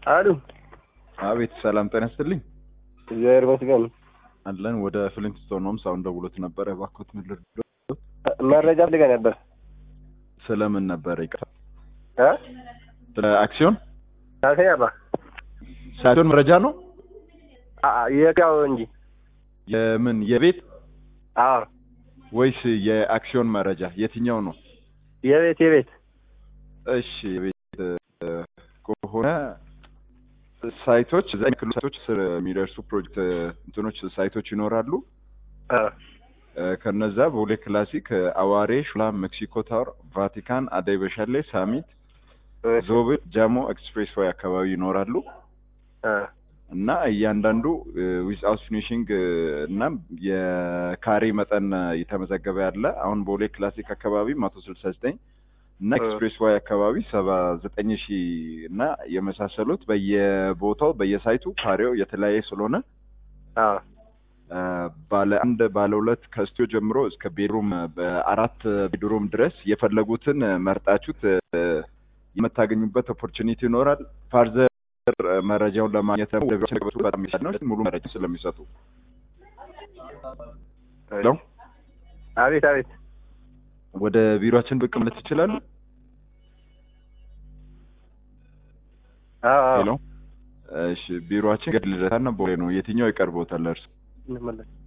አሉ አቤት ሰላም ጤና ይስጥልኝ እግዚአብሔር ይመስገን። አለን ወደ ፍሊንትስቶን ሆምስ አሁን ደውሎት ነበረ እባክዎት ምን ልርዳዎት መረጃ ፈልጋ ነበር ስለምን ነበረ ይቅርታ እ ስለ አክሲዮን ታሰኛ አባ ሳይሆን መረጃ ነው የእቃው እንጂ የምን የቤት አዎ ወይስ የአክሲዮን መረጃ የትኛው ነው የቤት የቤት እሺ የቤት እ፣ ከሆነ ሳይቶች እዛ የሚክሉ ሳይቶች ስር የሚደርሱ ፕሮጀክት እንትኖች ሳይቶች ይኖራሉ አ እ፣ ከነዛ ቦሌ ክላሲክ አዋሬ ሹላ ሜክሲኮ ታወር ቫቲካን አደይ በሻሌ ሳሚት ዞብል ጃሞ ኤክስፕሬስ ወይ አካባቢ ይኖራሉ አ እና እያንዳንዱ ዊዝአውት ፊኒሽንግ እና የካሬ መጠን እየተመዘገበ ያለ አሁን ቦሌ ክላሲክ አካባቢ መቶ ስልሳ ዘጠኝ እና እ። ኤክስፕሬስ ዋይ አካባቢ ሰባ ዘጠኝ ሺህ እና የመሳሰሉት በየቦታው በየሳይቱ ካሬው የተለያየ ስለሆነ አ አ፣ ባለ አንድ ባለ ሁለት ከስቱዲዮ ጀምሮ እስከ ቤድሩም በአራት ቤድሩም ድረስ የፈለጉትን መርጣችሁት እ፣ የምታገኙበት ኦፖርቹኒቲ ይኖራል። ፋርዘር መረጃውን ለማግኘት ደግሞ ወደ ቢሮአችን ገብቶ በጣም ይሻል ነው ሙሉ መረጃ ስለሚሰጡ ሄሎ አቤት አቤት ወደ ቢሮአችን ብቅ ማለት ይችላሉ። አዎ አዎ ሄሎ እሺ፣ ቢሮአችን ገድ ልደታና ቦሌ ነው። የትኛው ይቀርቦታል እርሱ? እንመለስ